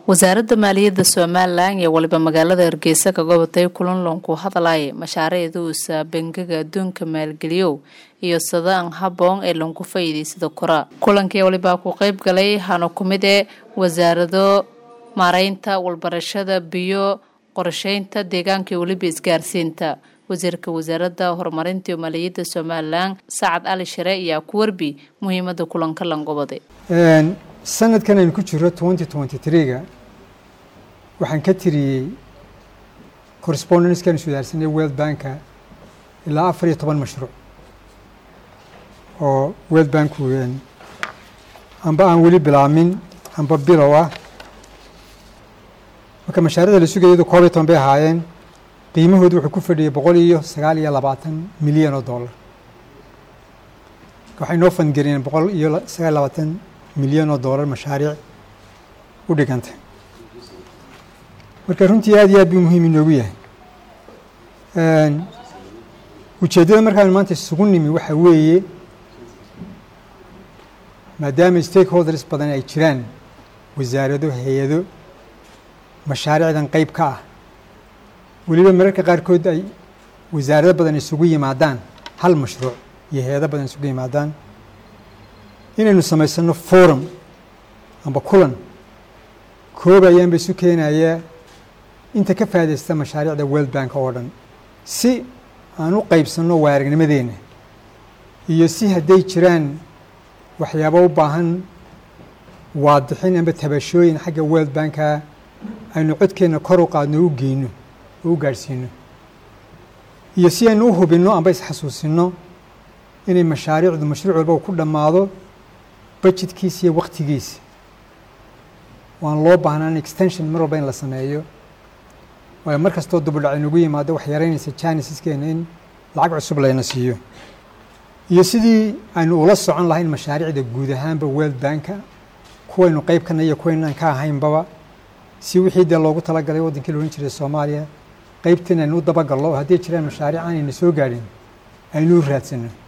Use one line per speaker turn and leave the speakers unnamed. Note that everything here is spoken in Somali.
wasaaradda maaliyadda somalilan iyo waliba magaalada hargeysa ka gobatay kulan loonku hadalay mashaariicduusa bangiga adduunka maalgeliyow iyo sadaan haboon ee loonku faa'iidaysada kora kulankii walibaa ku qeyb galay hana ku mid ee wasaarado maareynta walbarashada biyo qorsheynta deegaanka iyo weliba isgaarsiinta wasiirka wasaaradda horumarinta iyo maaliyadda somalilan sacad ali share ayaa ku warbi muhiimada kulanka langobade
sanadkan aynu ku jiro twenty twenty three-ga waxaan ka tiriyey correspondencekan iswadaarsanay world banka ilaa afar iyo toban mashruuc oo world banku amba aan weli bilaamin amba bilow ah marka mashaariicda la sugaya iyadu koob iyo toban bay ahaayeen qiimahoodu wuxuu ku fadhiyay boqol iyo sagaal iyo labaatan milyan oo dollar waxay noo fangariyeen boqol iyo sagaal iyo labaatan milyan oo dollar mashaariic u dhigantay marka runtii aad iyo aad buu muhiim inoogu yahay ujeeddada markaanu maanta isugu nimi waxa weeye maadaama stakeholders badan ay jiraan wasaarado hay-ado mashaariicdan qeyb ka ah weliba mararka qaarkood ay wasaarado badan isugu yimaadaan hal mashruuc iyo hay-ado badan isugu yimaadaan inaynu samaysano forum amba kulan koob ayaanba isu keenayaa inta ka faa'idaysta mashaariicda world bank oo dhan si aan u qeybsanno waaragnimadeenna iyo si hadday jiraan waxyaabo u baahan waadixin amba tabashooyin xagga world banka aynu codkeenna kor u qaadno u geyno oo u gaadhsiino iyo si aynu u hubinno amba isxasuusinno inay mashaariicdu mashruuc walba ku dhammaado budgetkiisa iyo waktigiisa waan loo baahnaan extension mar walba in la sameeyo waayo mar kastoo dubudhac inugu yimaado wax yaraynaysa janisiskeena in lacag cusub layna siiyo iyo sidii aynu ula socon lahayn mashaariicda guud ahaanba world banka kuwaynu qeyb kana iyo kuwaynaan ka ahaynbaba si wixii dee loogu talagalay waddankii la odhan jiray soomaaliya qeybtiin aynu u dabagallo oo hadday jiraan mashaariic aanayna soo gaadhin aynu u raadsano